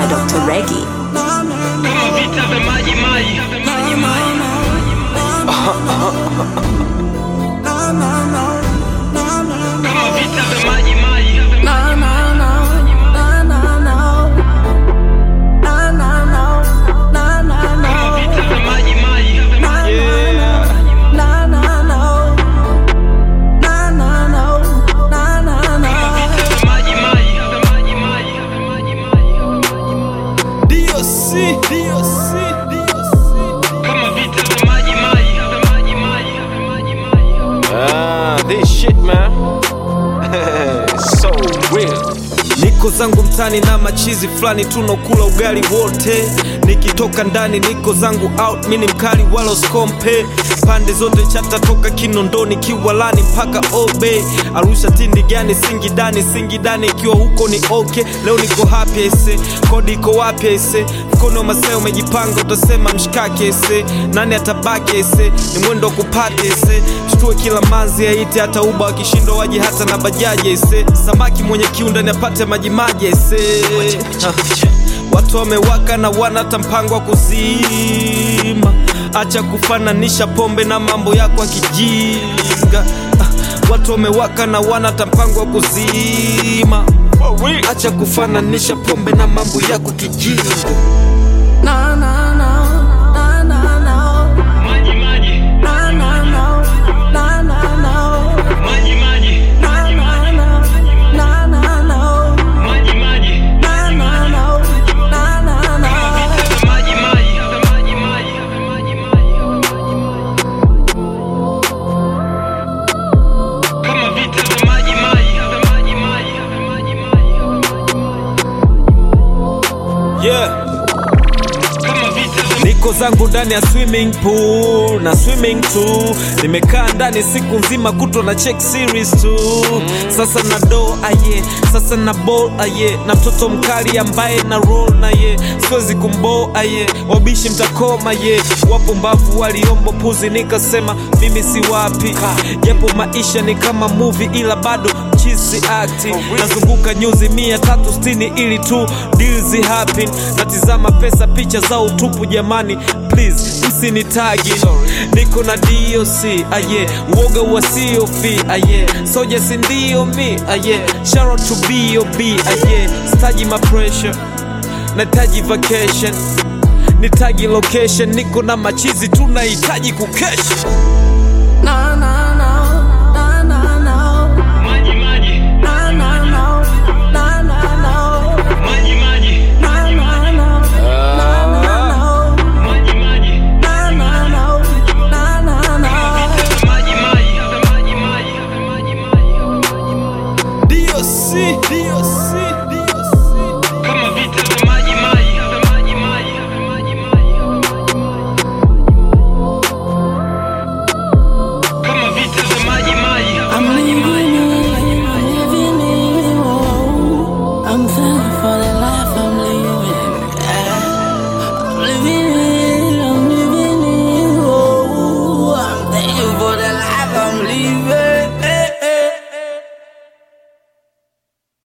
Dr. Reggie. Kama vita vya maji maji. Kama vita vya maji maji. Kama vita vya maji maji. Kama vita vya maji maji. Maji maji. DOC, DOC, Kama vita vya maji maji. Maji maji. Ah, this shit man. so real. Niko zangu mtani na machizi fulani tunakula ugali wote, nikitoka ndani niko zangu out, mini mkali wala skompe pande zote chata toka Kinondoni Kiwalani mpaka Obe Arusha tindi gani Singidani Singidani ikiwa huko ni okay. Leo niko happy ese, kodi iko wapi ese, mkono maseo umejipanga utasema mshikake ese, nani atabaki ese, ni mwendo wa kupata ese, shtue kila manzi aite hata uba wakishindwa waje hata na bajaji ese, samaki mwenye kiu ndani apate maji maji ese. Ha. Watu wamewaka na wana hata mpango wa kuzima. Acha kufananisha pombe na mambo yako ya kijinga. Ah, Watu wamewaka na wana hata mpango wa kuzima. Acha kufananisha pombe na mambo yako kijinga. Maji maji. Maji maji. Maji maji. Kama vita vya maji maji. Maji maji. Kama vita vya maji maji. Maji maji. Yeah. Kama vita vya Niko zangu ndani ya swimming pool na swimming tu, nimekaa ndani siku nzima kutwa na check series tu. Sasa na do aye, sasa na ball aye, na mtoto mkali ambaye na roll na ye, siwezi kumbo aye, wabishi mtakoma ye. Wapo mbavu waliombo puzi, nikasema mimi si wapi, japo maisha ni kama movie, ila bado chisi acting. Nazunguka nyuzi mia tatu sitini ili tu deals happen. Natizama pesa, picha za utupu, jamani please msinitagi. Niko na DOC aye, uoga wasiofi aye, soja si ndio mi aye, shout out to B.O.B aye, staji ma pressure nahitaji vacation nitagi location, niko na machizi tunahitaji kukesha. na na